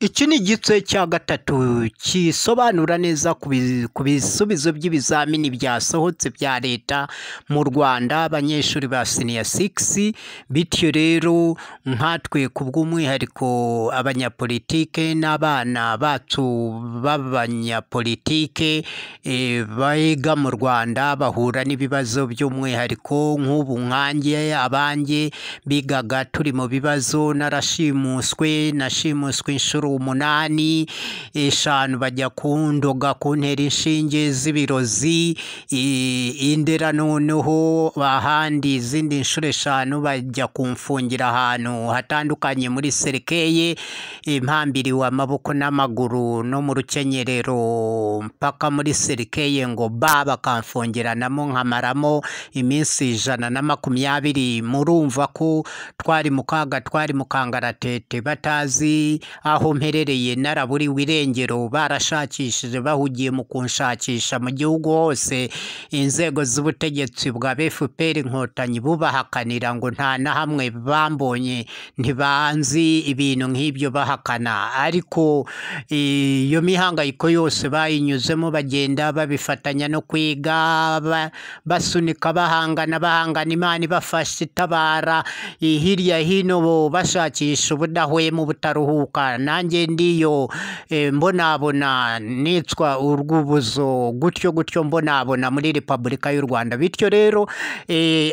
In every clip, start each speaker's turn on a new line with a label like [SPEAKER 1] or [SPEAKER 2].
[SPEAKER 1] Iki ni igice cya gatatu gisobanura neza ku bisubizo by'ibizamini byasohotse bya leta mu Rwanda, abanyeshuri ba siniya sigisi, bityo rero nkatwe ku bw'umwihariko abanyapolitike n'abana bacu b'abanyapolitike biga mu Rwanda, bahura n'ibibazo by'umwihariko nk'ubu nkanjye, abanjye bigaga turi mu bibazo, narashimuswe, nashimuswe inshuro umunani, eshanu bajya kundoga kuntera inshinge z'ibirozi, i Ndera noneho ahandi izindi nshuro eshanu bajya kumfungira ahantu hatandukanye muri serikeye, impambiriwe amaboko n'amaguru no mu rukenyerero mpaka muri serikeye ngo ba, bakamfungiranamo nkamaramo iminsi ijana na makumyabiri, murumva ko twari mu kaga, twari mu kangaratete batazi aho mperereye, naraburiwe irengero, barashakishije bahugiye mu kunshakisha mu gihugu hose, inzego z'ubutegetsi bwa FPR inkotanyi bubahakanira ngo nta na hamwe bambonye, ntibanzi ibintu nk'ibyo bahakana, ariko iyo mihangayiko yose bayinyuzemo bagenda babifatanya no kwiga, basunika, bahangana, bahangana, Imana ibafasha itabara, hirya hino bashakisha ubudahwema, ubutaruhuka, nanjye ndiyo mbonabona nicwa urw'ubuzo, gutyo gutyo mbonabona muri Repubulika y'u Rwanda, bityo rero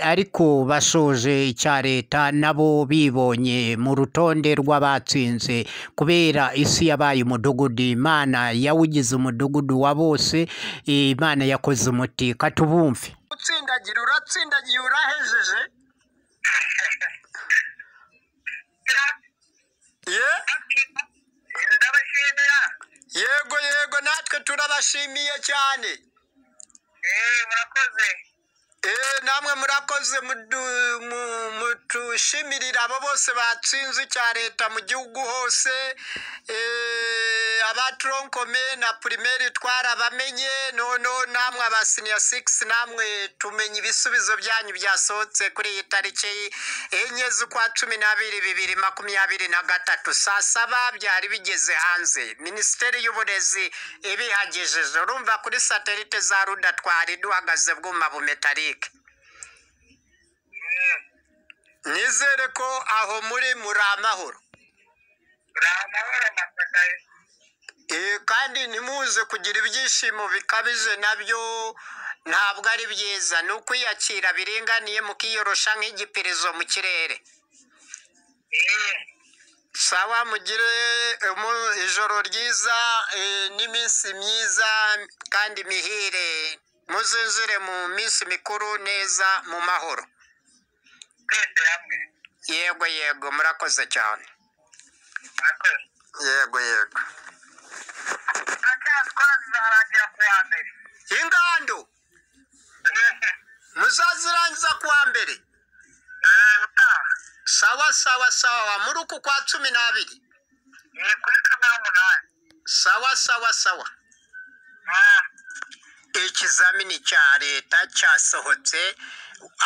[SPEAKER 1] ariko bashoje icya leta nabo bibonye mu rutonde rw'abatsinze, kubera isi yabaye umudugudu, Imana yawugize umudugudu wa bose, Imana yakoze umuti, ka tubumve.
[SPEAKER 2] utsindagira uratsindagiye urahejeje ye ndabashimira yego yego natwe turabashimiye cyane murakoze namwe murakoze mudu- mu- mutushimirira abo bose batsinze icya leta mu gihugu hose Eh, abaturonkome na pirimeri twarabamenye noneho namwe abasiniya sigisi namwe tumenya ibisubizo byanyu byasohotse kuri iyi tariki enye z'ukwa cumi n'abiri bibiri makumyabiri na gatatu saa saba byari bigeze hanze minisiteri y'uburezi ibihagejeje urumva kuri satelite za ruda twari duhagaze bwuma bumetarike nizere ko aho muri muri amahoro Eh, kandi ntimuze kugira ibyishimo bikabije nabyo ntabwo ari byiza ni ukwiyakira biringaniye mukiyorosha nk'igipirizo mu kirere sawa mugire umu- ijoro ryiza eh, n'iminsi myiza kandi mihire muzinjire mu minsi mikuru neza mu mahoro yego yego murakoze cyane yego yego ingando muzazirangiza ku wa mbere sawa sawa sawa muri uku kwa cumi n'abiri sawa sawa sawa ikizamini cya leta cyasohotse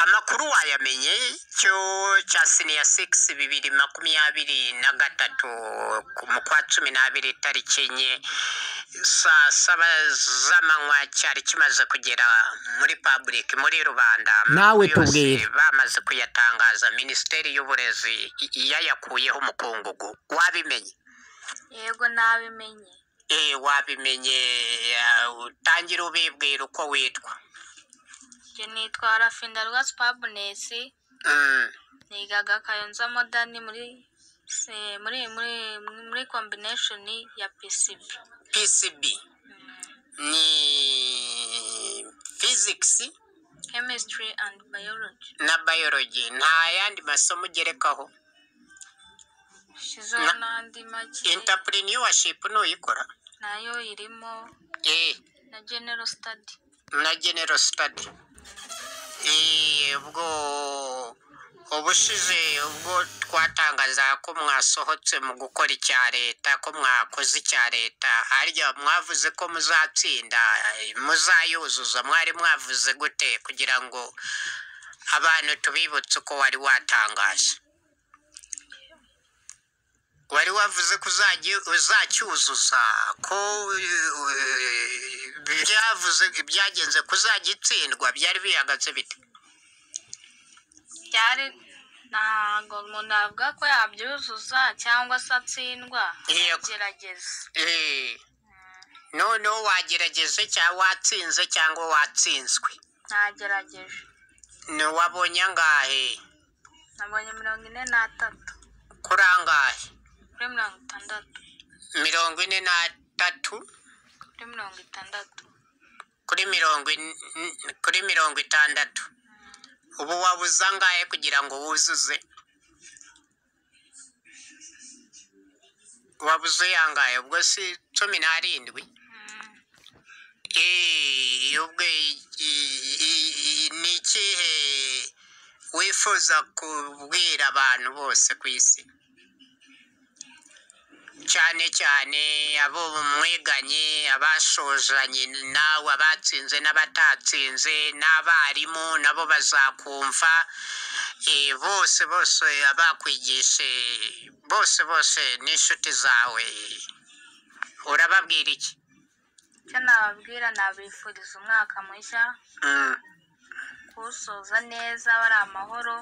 [SPEAKER 2] amakuru wayamenye cyo cya siniya sigisi bibiri makumyabiri na gatatu ku- mu kwa cumi n'abiri tariki enye saa saba z'amanywa cyari kimaze kugera muri paburike muri rubanda
[SPEAKER 1] Nawe
[SPEAKER 2] Amakuru yose
[SPEAKER 1] tubwire.
[SPEAKER 2] bamaze kuyatangaza minisiteri y'uburezi i- yayakuyeho umukungugu wabimenye
[SPEAKER 3] yego nabimenye
[SPEAKER 2] Eh, wabimenye ya, utangira ubibwira uko witwa
[SPEAKER 3] njye nitwa rafindarwa supagunesi
[SPEAKER 2] Mm,
[SPEAKER 3] nigaga kayonza modani muri se- muri muri muri kombineshoni ya pcb
[SPEAKER 2] PCB ni physics
[SPEAKER 3] chemistry and biology
[SPEAKER 2] na biology nta yandi masomo ugerekaho
[SPEAKER 3] shizeho
[SPEAKER 2] Na-
[SPEAKER 3] n'andi make
[SPEAKER 2] entrepreneurship nuyikora
[SPEAKER 3] nayo irimo
[SPEAKER 2] eh,
[SPEAKER 3] na general study
[SPEAKER 2] na general study Eh, ubwo ubushize ubwo twatangaza ko mwasohotse mu gukora icya leta ko mwakoze icya leta harya mwavuze ko muzatsinda eh, muzayuzuza mwari mwavuze gute kugira ngo abantu tubibutse uko wari watangaje wari wavuze ko uzajya- uzacyuzuza ko eh, byavuze byagenze kuzagitsindwa byari bihagaze bite
[SPEAKER 3] byari ntabwo umuntu avuga ko yabyuzuza cyangwa se atsindwa
[SPEAKER 2] Yego.
[SPEAKER 3] gerageza
[SPEAKER 2] Eh, noneho wagerageze cyangwa watsinze cyangwa watsinzwe
[SPEAKER 3] nagerageje
[SPEAKER 2] ni wabonye angahe
[SPEAKER 3] nabonye mirongo ine n'atatu
[SPEAKER 2] kuri angahe
[SPEAKER 3] kuri mirongo itandatu
[SPEAKER 2] mirongo ine n'atatu
[SPEAKER 3] kuri mirongo itandatu
[SPEAKER 2] kuri mirongo in- n- kuri mirongo itandatu ubu wabuze angahe kugira ngo wuzuze wabuze angahe ubwo si cumi n'arindwi
[SPEAKER 3] Mm,
[SPEAKER 2] Eh, ubwo i- i- i- i- ni ikihe wifuza kubwira abantu bose ku isi cyane cyane abo mwiganye abashozanye nawe abatsinze n'abatatsinze n'abarimu nabo bazakumva Eh, bose bose abakwigishe bose bose n'inshuti zawe urababwira iki
[SPEAKER 3] icyo nababwira nabifuriza umwaka mushya
[SPEAKER 2] Mm.
[SPEAKER 3] kuwusoza neza bari amahoro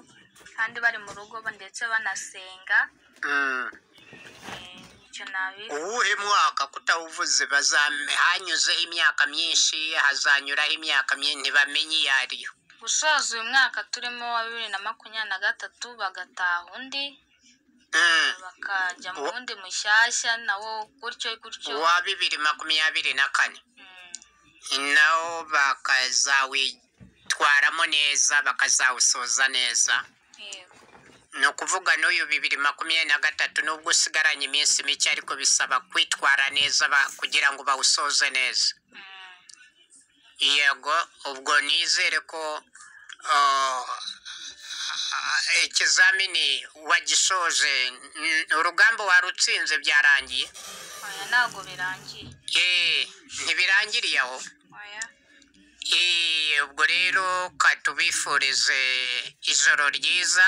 [SPEAKER 3] kandi bari mu rugo ndetse banasenga
[SPEAKER 2] Mm.
[SPEAKER 3] Eh, icyo nabifuriza
[SPEAKER 2] uwuhe mwaka kutawuvuze bazame hanyuzeho imyaka myinshi hazanyuraho imyaka myinshi ntibamenye iyo ariyo
[SPEAKER 3] gusoza uyu mwaka turimo wa bibiri na makumyabiri na gatatu bagataha undi
[SPEAKER 2] Mm.
[SPEAKER 3] bakajya mu
[SPEAKER 2] Wa-
[SPEAKER 3] wundi mushyashya nawo gutyo gutyo
[SPEAKER 2] wa bibiri makumyabiri na kane
[SPEAKER 3] Mm,
[SPEAKER 2] nawo bakazawitwaramo neza bakazawusoza neza
[SPEAKER 3] yego
[SPEAKER 2] ni ukuvuga n'uyu bibiri makumyabiri na gatatu nubwo usigaranye iminsi mike ariko bisaba kwitwara neza ba- kugira ngo bawusoze neza
[SPEAKER 3] Mm,
[SPEAKER 2] yego ubwo nizere ko ah, ikizamini wagishoje n- urugamba warutsinze byarangiye
[SPEAKER 3] oya ntabwo birangiye
[SPEAKER 2] Eh, ntibirangiriye aho
[SPEAKER 3] oya
[SPEAKER 2] Eh, ubwo rero katubifurize ijoro ryiza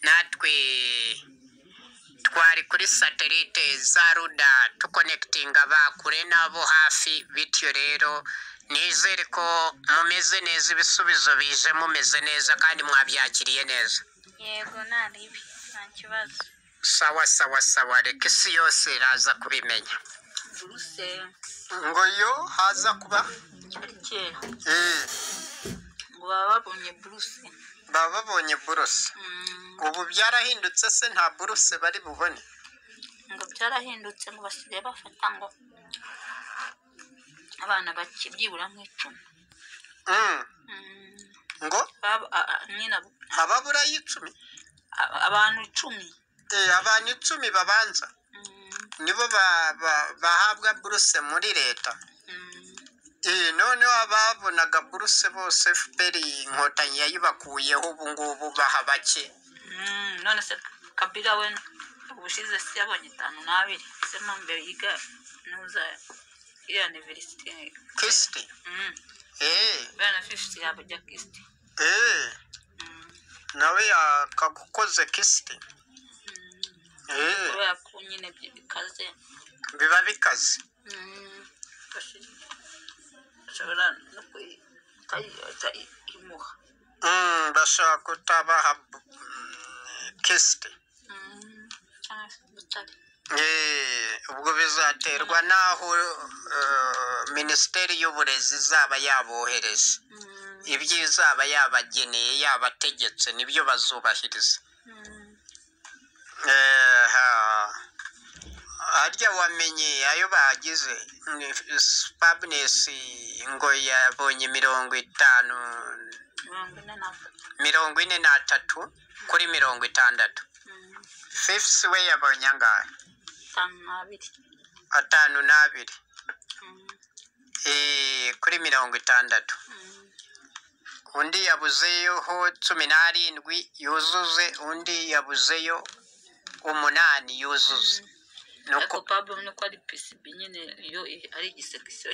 [SPEAKER 2] natwe twari kuri satelite za ruda tukonekitinga ba kure n'abo hafi bityo rero nizere ko mumeze neza ibisubizo bije mumeze neza kandi mwabyakiriye neza
[SPEAKER 3] yego nta ribi nta kibazo
[SPEAKER 2] sawa sawa sawa reka isi yose iraza kubimenya
[SPEAKER 4] buruse
[SPEAKER 2] ngo yo haza kuba
[SPEAKER 4] cyari kera ngo baba babonye buruse
[SPEAKER 2] baba babonye buruse
[SPEAKER 4] Mm,
[SPEAKER 2] ubu byarahindutse se nta buruse bari bubone
[SPEAKER 4] ngo byarahindutse ngo basigaye bafata ngo abana bake byibura nk'icumi
[SPEAKER 2] Mm.
[SPEAKER 4] Mm,
[SPEAKER 2] ngo
[SPEAKER 4] baba- a- a- nyine abo-
[SPEAKER 2] ababura y'icumi
[SPEAKER 4] a- abantu icumi
[SPEAKER 2] Eh, abantu icumi babanza
[SPEAKER 4] Mm,
[SPEAKER 2] nibo ba- ba- bahabwa buruse muri leta
[SPEAKER 4] mm,
[SPEAKER 2] Eh, noneho ababonaga buruse bose fpr inkotanyi yayibakuyeho ubu ngubu baha bake
[SPEAKER 4] mm, none se kabira we ubushize si yabonye itanu n'abiri se mo mbere yiga nuza iriya iniverisite
[SPEAKER 2] kirisiti
[SPEAKER 4] Mm,
[SPEAKER 2] Eh,
[SPEAKER 4] biriya na fifiti yabajya kisiti
[SPEAKER 2] eh,
[SPEAKER 4] Mm,
[SPEAKER 2] nawe yakagukoze kirisiti
[SPEAKER 4] mm.
[SPEAKER 2] Eh,
[SPEAKER 4] kubera ko nyine byo bikaze
[SPEAKER 2] biba bikaze
[SPEAKER 4] ashobora no kuyita imuha
[SPEAKER 2] Mm, bashaka kutabaha bu- mm, kirisiti
[SPEAKER 4] cyangwa se butare
[SPEAKER 2] Eh, ubwo bizaterwa n'aho eh, minisiteri y'uburezi izaba yabohereje ibyo izaba yabageneye yabategetse nibyo bazubahiriza Eh, ha. harya wamenye ayo bagize spabunes ngo yabonye mirongo itanu
[SPEAKER 4] mirongo
[SPEAKER 2] mirongo
[SPEAKER 4] ine n'atatu
[SPEAKER 2] ine n'atatu kuri mirongo itandatu fifisi we yabonye angahe
[SPEAKER 4] itanu n'abiri
[SPEAKER 2] atanu n'abiri Eh, kuri mirongo itandatu undi yabuzeyeho cumi n'arindwi yuzuze undi yabuzeyo umunani yuzuze nuko
[SPEAKER 4] ariko pabu ni uko ari pcb nyine iyo i- ari igisekisiyo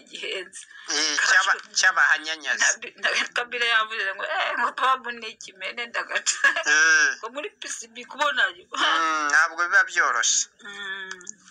[SPEAKER 4] gihenze
[SPEAKER 2] eh, cy'aba- cy'abahanyanyazi
[SPEAKER 4] kabira yavuze ngo eee ngo pabu ni ikimene ndagaca
[SPEAKER 2] Eh,
[SPEAKER 4] ngo muri pcb kubona yo
[SPEAKER 2] mm, ntabwo biba byoroshye
[SPEAKER 4] Mm.